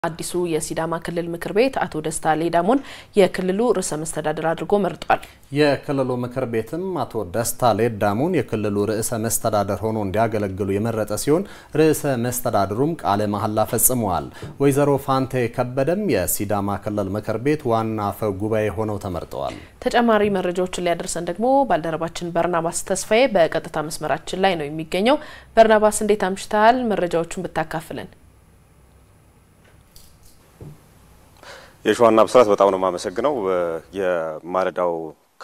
አዲሱ የሲዳማ ክልል ምክር ቤት አቶ ደስታ ሌዳሞን የክልሉ ርዕሰ መስተዳድር አድርጎ መርጧል። የክልሉ ምክር ቤትም አቶ ደስታ ሌዳሞን የክልሉ ርዕሰ መስተዳደር ሆኖ እንዲያገለግሉ የመረጠ ሲሆን ርዕሰ መስተዳድሩም ቃለ መሐላ ፈጽመዋል። ወይዘሮ ፋንቴ ከበደም የሲዳማ ክልል ምክር ቤት ዋና አፈ ጉባኤ ሆነው ተመርጠዋል። ተጨማሪ መረጃዎችን ሊያደርሰን ደግሞ ባልደረባችን በርናባስ ተስፋዬ በቀጥታ መስመራችን ላይ ነው የሚገኘው። በርናባስ እንዴት አምሽተሃል? መረጃዎቹን ብታካፍልን። የሸዋና ብስራት በጣም ነው የማመሰግነው። የማለዳው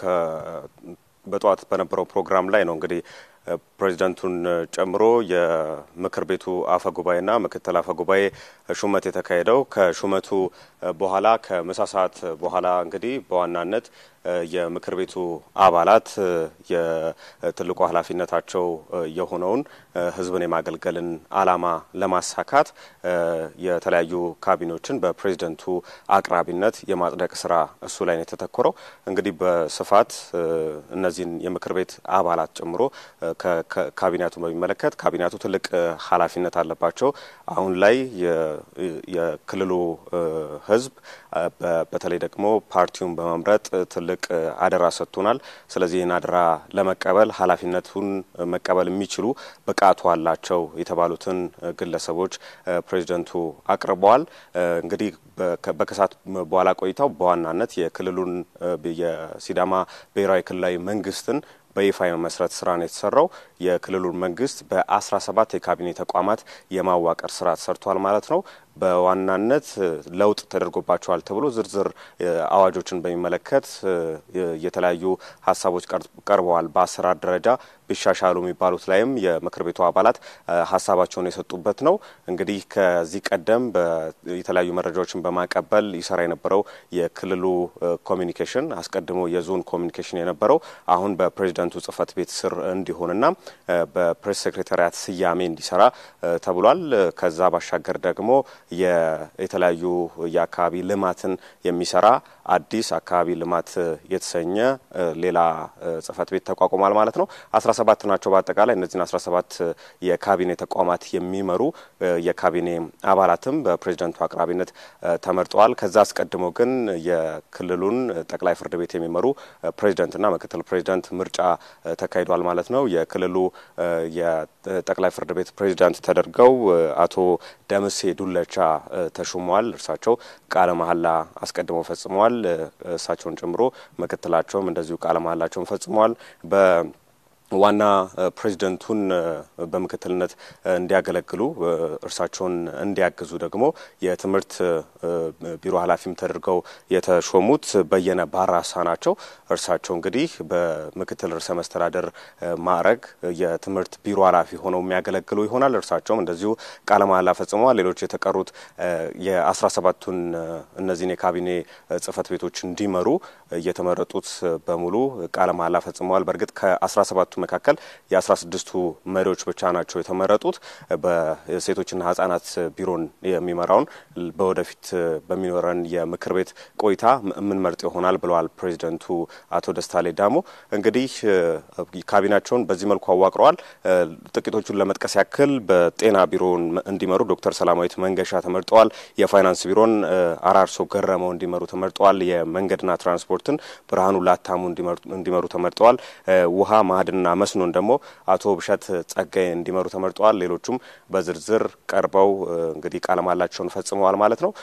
በጠዋት በነበረው ፕሮግራም ላይ ነው እንግዲህ ፕሬዚዳንቱን ጨምሮ የምክር ቤቱ አፈ ጉባኤና ምክትል አፈ ጉባኤ ሹመት የተካሄደው። ከሹመቱ በኋላ ከምሳ ሰዓት በኋላ እንግዲህ በዋናነት የምክር ቤቱ አባላት የትልቁ ኃላፊነታቸው የሆነውን ሕዝብን የማገልገልን ዓላማ ለማሳካት የተለያዩ ካቢኔዎችን በፕሬዚደንቱ አቅራቢነት የማጽደቅ ስራ እሱ ላይ ነው የተተኮረው። እንግዲህ በስፋት እነዚህን የምክር ቤት አባላት ጨምሮ ካቢኔቱን በሚመለከት ካቢኔቱ ትልቅ ኃላፊነት አለባቸው። አሁን ላይ የክልሉ ህዝብ በተለይ ደግሞ ፓርቲውን በመምረጥ ትልቅ አደራ ሰጥቶናል። ስለዚህ ይህን አደራ ለመቀበል ኃላፊነቱን መቀበል የሚችሉ ብቃቱ አላቸው የተባሉትን ግለሰቦች ፕሬዚደንቱ አቅርበዋል። እንግዲህ በከሰዓት በኋላ ቆይታው በዋናነት የክልሉን የሲዳማ ብሔራዊ ክልላዊ መንግስትን በይፋ የመመስረት ስራ ነው የተሰራው። የክልሉን መንግስት በአስራ ሰባት የካቢኔ ተቋማት የማዋቀር ስራ ተሰርቷል ማለት ነው። በዋናነት ለውጥ ተደርጎባቸዋል ተብሎ ዝርዝር አዋጆችን በሚመለከት የተለያዩ ሀሳቦች ቀርበዋል። በአሰራር ደረጃ ቢሻሻሉ የሚባሉት ላይም የምክር ቤቱ አባላት ሀሳባቸውን የሰጡበት ነው። እንግዲህ ከዚህ ቀደም የተለያዩ መረጃዎችን በማቀበል ይሰራ የነበረው የክልሉ ኮሚኒኬሽን አስቀድሞ የዞን ኮሚኒኬሽን የነበረው አሁን በፕሬዚደንቱ ጽህፈት ቤት ስር እንዲሆንና በፕሬስ ሴክሬታሪያት ስያሜ እንዲሰራ ተብሏል። ከዛ ባሻገር ደግሞ የተለያዩ የአካባቢ ልማትን የሚሰራ አዲስ አካባቢ ልማት የተሰኘ ሌላ ጽህፈት ቤት ተቋቁሟል ማለት ነው። አስራ ሰባት ናቸው በአጠቃላይ እነዚህን አስራ ሰባት የካቢኔ ተቋማት የሚመሩ የካቢኔ አባላትም በፕሬዚደንቱ አቅራቢነት ተመርጠዋል። ከዛ አስቀድሞ ግን የክልሉን ጠቅላይ ፍርድ ቤት የሚመሩ ፕሬዚደንትና ምክትል ፕሬዚደንት ምርጫ ተካሂዷል ማለት ነው። የክልሉ የጠቅላይ ፍርድ ቤት ፕሬዚዳንት ተደርገው አቶ ደምሴ ዱለቻ ተሹመዋል። እርሳቸው ቃለ መሐላ አስቀድመው ፈጽመዋል። እሳቸውን ጨምሮ ምክትላቸውም እንደዚሁ ቃለ መሐላቸውን ፈጽመዋል። ዋና ፕሬዚደንቱን በምክትልነት እንዲያገለግሉ እርሳቸውን እንዲያግዙ ደግሞ የትምህርት ቢሮ ኃላፊም ተደርገው የተሾሙት በየነ ባራሳ ናቸው። እርሳቸው እንግዲህ በምክትል ርዕሰ መስተዳደር ማዕረግ የትምህርት ቢሮ ኃላፊ ሆነው የሚያገለግሉ ይሆናል። እርሳቸውም እንደዚሁ ቃለ መሐላ ፈጽመዋል። ሌሎች የተቀሩት የአስራ ሰባቱን እነዚህን የካቢኔ ጽህፈት ቤቶች እንዲመሩ የተመረጡት በሙሉ ቃለ መሐላ ፈጽመዋል። በእርግጥ ከአስራ ሰባቱ መካከል የአስራ ስድስቱ መሪዎች ብቻ ናቸው የተመረጡት። በሴቶችና ህጻናት ቢሮን የሚመራውን በወደፊት በሚኖረን የምክር ቤት ቆይታ የምንመርጥ ይሆናል ብለዋል ፕሬዚደንቱ አቶ ደስታ ሌዳሞ። እንግዲህ ካቢናቸውን በዚህ መልኩ አዋቅረዋል። ጥቂቶቹን ለመጥቀስ ያክል በጤና ቢሮን እንዲመሩ ዶክተር ሰላማዊት መንገሻ ተመርጠዋል። የፋይናንስ ቢሮን አራርሶ ገረመው እንዲመሩ ተመርጠዋል። የመንገድና ትራንስፖርትን ብርሃኑ ላታሙ እንዲመሩ ተመርጠዋል። ውሃ ማዕድንና መስኖን ደግሞ አቶ ብሸት ጸጋይ እንዲመሩ ተመርጠዋል። ሌሎቹም በዝርዝር ቀርበው እንግዲህ ቃለ መሃላቸውን ፈጽመዋል ማለት ነው።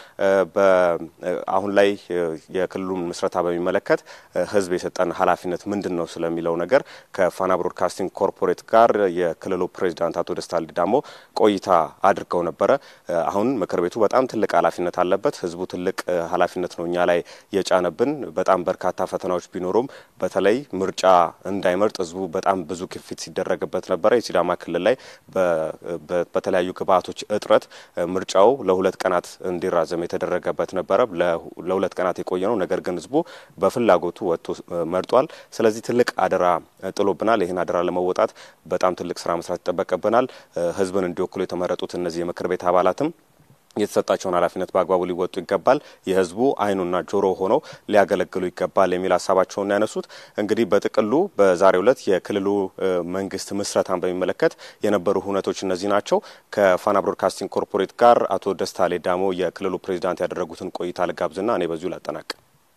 አሁን ላይ የክልሉን ምስረታ በሚመለከት ህዝብ የሰጠን ኃላፊነት ምንድን ነው ስለሚለው ነገር ከፋና ብሮድካስቲንግ ኮርፖሬት ጋር የክልሉ ፕሬዚዳንት አቶ ደስታ ሌዳሞ ቆይታ አድርገው ነበረ። አሁን ምክር ቤቱ በጣም ትልቅ ኃላፊነት አለበት። ህዝቡ ትልቅ ኃላፊነት ነው እኛ ላይ የጫነብን። በጣም በርካታ ፈተናዎች ቢኖሩም በተለይ ምርጫ እንዳይመርጥ ህዝቡ በጣም ብዙ ግፊት ሲደረግበት ነበረ። የሲዳማ ክልል ላይ በተለያዩ ግብአቶች እጥረት ምርጫው ለሁለት ቀናት እንዲራዘም የተደረገበት ነበረ። ለሁለት ቀናት የቆየ ነው። ነገር ግን ህዝቡ በፍላጎቱ ወጥቶ መርጧል። ስለዚህ ትልቅ አደራ ጥሎብናል። ይህን አደራ ለመወጣት በጣም ትልቅ ስራ መስራት ይጠበቅብናል። ህዝብን እንዲወክሉ የተመረጡት እነዚህ የምክር ቤት አባላትም የተሰጣቸውን ኃላፊነት በአግባቡ ሊወጡ ይገባል፣ የህዝቡ አይኑና ጆሮ ሆነው ሊያገለግሉ ይገባል የሚል ሀሳባቸውን ያነሱት እንግዲህ በጥቅሉ በዛሬው ዕለት የክልሉ መንግስት ምስረታን በሚመለከት የነበሩ ሁነቶች እነዚህ ናቸው። ከፋና ብሮድካስቲንግ ኮርፖሬት ጋር አቶ ደስታ ሌዳሞ የክልሉ ፕሬዚዳንት ያደረጉትን ቆይታ ልጋብዝና እኔ በዚሁ ላጠናቅ።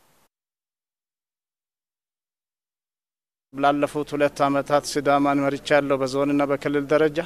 ላለፉት ሁለት ዓመታት ሲዳማን መርቻለሁ በዞንና በክልል ደረጃ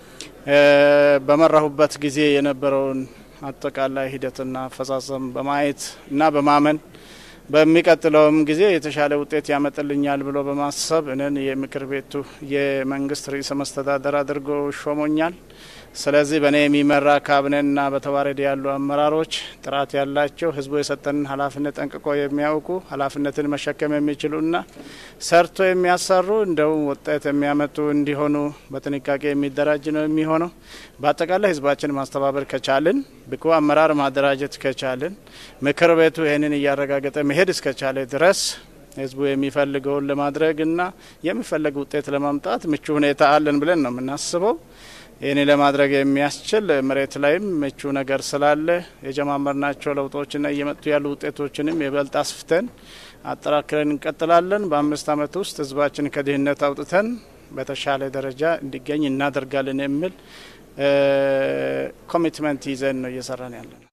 በመራሁበት ጊዜ የነበረውን አጠቃላይ ሂደትና አፈጻጸም በማየት እና በማመን በሚቀጥለውም ጊዜ የተሻለ ውጤት ያመጥልኛል ብሎ በማሰብ እኔን የምክር ቤቱ የመንግስት ርዕሰ መስተዳደር አድርጎ ሾሞኛል። ስለዚህ በእኔ የሚመራ ካቢኔና በተዋረድ ያሉ አመራሮች ጥራት ያላቸው ህዝቡ የሰጠንን ኃላፊነት ጠንቅቆ የሚያውቁ ኃላፊነትን መሸከም የሚችሉና ሰርቶ የሚያሰሩ እንደውም ውጤት የሚያመጡ እንዲሆኑ በጥንቃቄ የሚደራጅ ነው የሚሆነው። በአጠቃላይ ህዝባችን ማስተባበር ከቻልን፣ ብቁ አመራር ማደራጀት ከቻልን፣ ምክር ቤቱ ይህንን እያረጋገጠ መሄድ እስከቻለ ድረስ ህዝቡ የሚፈልገውን ለማድረግና የሚፈለግ ውጤት ለማምጣት ምቹ ሁኔታ አለን ብለን ነው የምናስበው። ይህን ለማድረግ የሚያስችል መሬት ላይም ምቹ ነገር ስላለ የጀማመርናቸው ለውጦችና እየመጡ ያሉ ውጤቶችንም የበልጥ አስፍተን አጠራክረን እንቀጥላለን። በአምስት ዓመት ውስጥ ህዝባችን ከድህነት አውጥተን በተሻለ ደረጃ እንዲገኝ እናደርጋለን የሚል ኮሚትመንት ይዘን ነው እየሰራን ያለን።